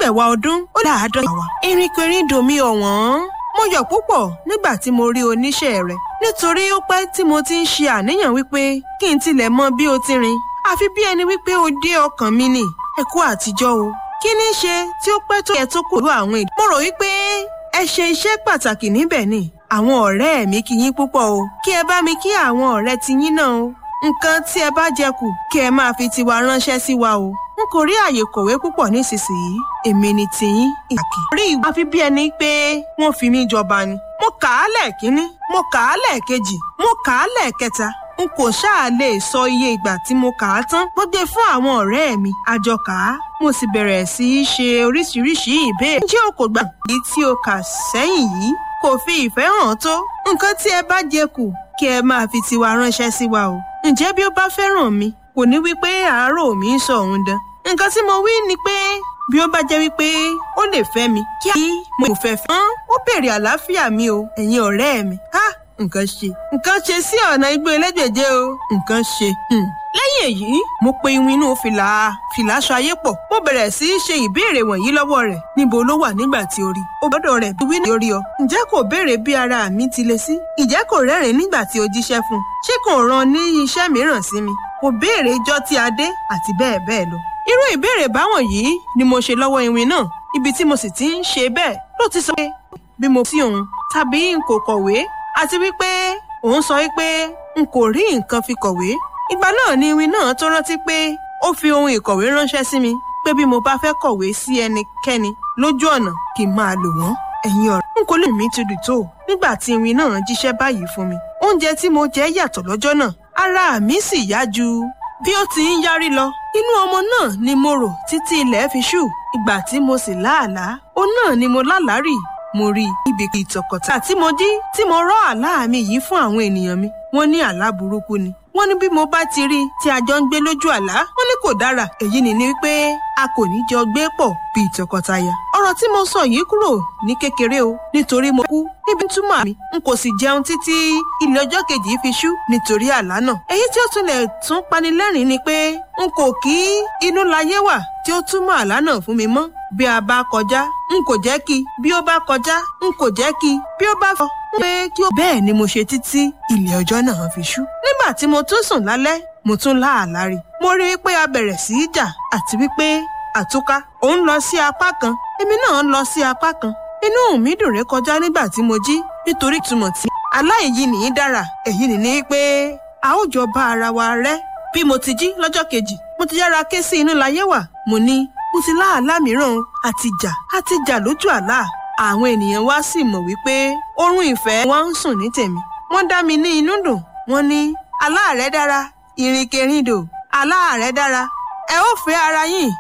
ẹ̀wà ọdún ó dá àádọ́ta wa. ìrìnkèrindò mi ọ̀wọ́n mo yọ̀ púpọ̀ nígbà tí mo rí oníṣẹ́ rẹ̀ nítorí ó pẹ́ tí mo ti ń ṣe àníyàn wípé kí n tilẹ̀ mọ bí o ti rìn àfi bí ẹni wípé o dé ọkàn mi nì ẹ kú àtijọ́ o kí ní ṣe tí ó pẹ́ tó yẹ tó kò lú àwọn èdè. mo rò wípé ẹ ṣe iṣẹ́ pàtàkì níbẹ̀ ni àwọn ọ̀rẹ́ mi kí yín púpọ̀ o kí ẹ bá mi kí àwọn ọ̀rẹ́ ti yín náà o nǹkan tí ẹ bá jẹ kù kí ẹ máa fi tiwa ránṣẹ́ sí wa o n kò rí àyè kọ̀wé púpọ̀ nísinsìnyí èmi ni tiyín ìkàkì. rí ìwé àfi bí ẹni pé wọ́n fi mí jọba ni. mo kà á lẹ́ẹ̀kínní mo kà á lẹ́ẹ̀kejì mo kà á lẹ́ẹ̀kẹta n kò ṣáà lè sọ iye ìgbà tí mo kà á tán mo gbé fún àwọn ọ̀rẹ́ mi àjọ kà á mo sì bẹ̀rẹ̀ sí í ṣe oríṣiríṣi ìbéèrè. ǹjẹ́ o kò gbà èyí tí o kà sẹ́yìn yìí kò fi ìfẹ́ hàn tó nǹkan tí ẹ bá jẹ kù kí ẹ máa fi tiwa ránṣẹ́ sí wa o. ǹjẹ́ bí ó bá fẹ́ràn mi kò ní wí pé àárò mi ń sọ òun dán. nǹkan tí mo wí ni pé bí ó bá jẹ́ wípé ó lè fẹ́ mi kí mo fẹ́ fẹ́. ó béèrè àlàáfíà mi o ẹ̀yin ọ̀rẹ́ mi. ha nǹkan ṣe nǹkan ṣe sí ọ̀nà igbó ẹlẹ́gbẹ̀jẹ̀ o nǹkan ṣe. lẹ́yìn èyí mo pe iwin inú fìlà fìlà aṣọ ayé pọ̀ mo bẹ̀rẹ̀ sí í ṣe ìbéèrè wọ̀nyí lọ́wọ́ rẹ̀ níbo ló wà nígbà tí ó rí o gbọ́dọ̀ rẹ̀ bí wíní orí ọ ǹjẹ́ kò béèrè bí ara mi ti le sí ǹjẹ́ kò rẹ́rìn nígbà tí o jíṣẹ́ fún un ṣé kò rán ní iṣẹ́ mìíràn sí mi kò béèrè ijọ́ tí a dé àti bẹ́ẹ̀ bẹ́ẹ̀ lọ irú ìbéèrè báwọn yìí ni mo ṣe lọ́wọ́ iwin náà ibi tí mo sì ti ń ṣe bẹ́ẹ̀ ló ti sọ pé bí mo sí òun tàbí n kò kọ̀wé àti wípé òun sọ wípé n kò rí nǹkan fi kọ̀wé ìgbà náà ni iwin náà tó rántí pé ó fi ohun ìkọ̀wé ránṣẹ́ sí mi pé bí mo bá fẹ́ kọ̀wé sí ẹnikẹ́ni lójú ọ̀nà kí n máa lò wọ́n ẹ̀yin ọ̀rẹ́ n kò lè mí ti dùn tó nígbà tí iwin náà jíṣẹ́ báyìí fún mi oúnjẹ tí mo jẹ yàtọ̀ lọ́jọ́ náà ara mi sì yá ju bí ó ti ń yárí lọ inú ọmọ náà ni mo rò títí ilẹ̀ fi ṣú ìgbà tí mo sì láàlá ó náà ni mo lálàárì mo rí ibi ìtọ̀kọ̀tà tí mo jí tí mo rọ́ àlá mi yìí fún àwọn ènìyàn mi wọ́n ní àlá burúkú ni wọ́n ní bí mo bá ti rí tí a jọ ń gbé lójú àlá wọ́n ní kò dára èyí ni ni wípé a kò ní jọ gbé pọ̀ bí tọkọtaya ọ̀rọ̀ tí mo sọ yìí kúrò ní kékeré o nítorí mo kú níbi túmọ̀ mi n kò sì jẹun títí ilé ọjọ́ kejì fi ṣú nítorí àlá náà èyí tí ó tún lè tún panilẹ́rìn ni pé n kò kí inú láyé wà tí ó túmọ̀ àlá náà fún mi mọ́ bí a bá kọjá n kò jẹ́ kí bí ó bá kọjá n kò jẹ́ kí bí ó bá fọ pé kí ó. bẹ́ẹ̀ ni mo ṣe títí ilé ọjọ́ náà fi ṣú. nígbà tí mo tún sùn lálẹ́ mo tún láàlá rí mo rí i pé a bẹ̀rẹ̀ sí í jà àti wípé àtúká òun lọ sí apá kan èmi náà lọ sí apá kan inú mi dùn ré kọjá nígbà tí mo jí nítorí ìtumọ̀ tí aláìyí nìyí dára èyí nìní pé a ó jọ bá ara wa rẹ́ bí mo ti jí lọ́jọ́ kejì mo ti yára ké sí inú láyé wà mo ní mo ti láàlá mìíràn àti jà àti jà lójú àlá àwọn ènìyàn wá sì mọ̀ wípé oorun ìfẹ́ wa ń sùn ní tèmi wọ́n dá mi ní inú dùn wọ́n ní àlá rẹ̀ dára ìrìnkèrindò àlá rẹ̀ dára ẹ ó fẹ́ ara yín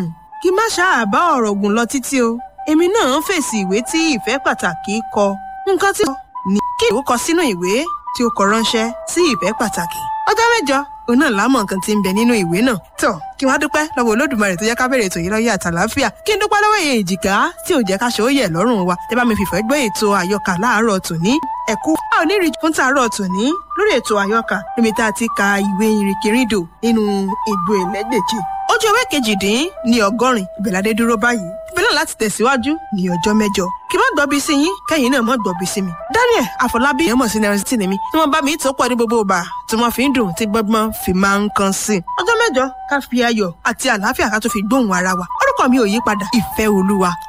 kí má ṣáà bá ọ̀rọ̀ gùn lọ títí o èmi náà ń fèsì ìwé tí ìfẹ́ pàtàkì kọ nǹkan tí ó ní kí ìwé kọ sínú ìwé tí ó kọ ránṣẹ́ sí ìfẹ́ pàtàkì ọjọ́ mẹ́jọ òun náà lámọ̀ nǹkan tí ń bẹ nínú ìwé náà. tó kí wọ́n á dúpẹ́ lọ́wọ́ olódùmarè tó jẹ́ ká bẹ̀rẹ̀ ètò yìí lọ́yẹ̀ àtàláfíà kí n dúpẹ́ lọ́wọ́ èyí èjìká tí ò jẹ́ ká ṣe ó yẹ̀ lọ́rùn wa tẹ́ bá mi fìfẹ́ gbé ètò àyọkà láàárọ̀ tòní ẹ̀kú a ò ní rí fún tàárọ̀ tòní lórí ètò àyọkà níbi tá a ti ka ìwé ìrìnkèrindò nínú ìgbò ẹlẹ́gbẹ̀jẹ̀ ojú ewé kejìdín ní ọgọ́rin ìbẹ̀ládé dúró báyìí ìbẹ̀lẹ̀ láti tẹ̀síwájú ní ọjọ́ mẹ́jọ kí n má gbọ́bi sí yín kẹ́yìn náà má gbọ́bi sí mi. Daniel Afọlábí èèyàn mọ̀ sí nẹ́rẹ́sìtì ni mi tí wọ́n bá mi tó pọ̀ ní gbogbo ọba tí wọ́n fi ń dùn tí gbọ́gbọ́n fi máa ń kan sí i. ọjọ́ mẹ́jọ ká fi ayọ̀ àti àlàáfíà ká tó fi gbóhùn ara wa orúkọ mi ò yí padà ìfẹ́ olúwa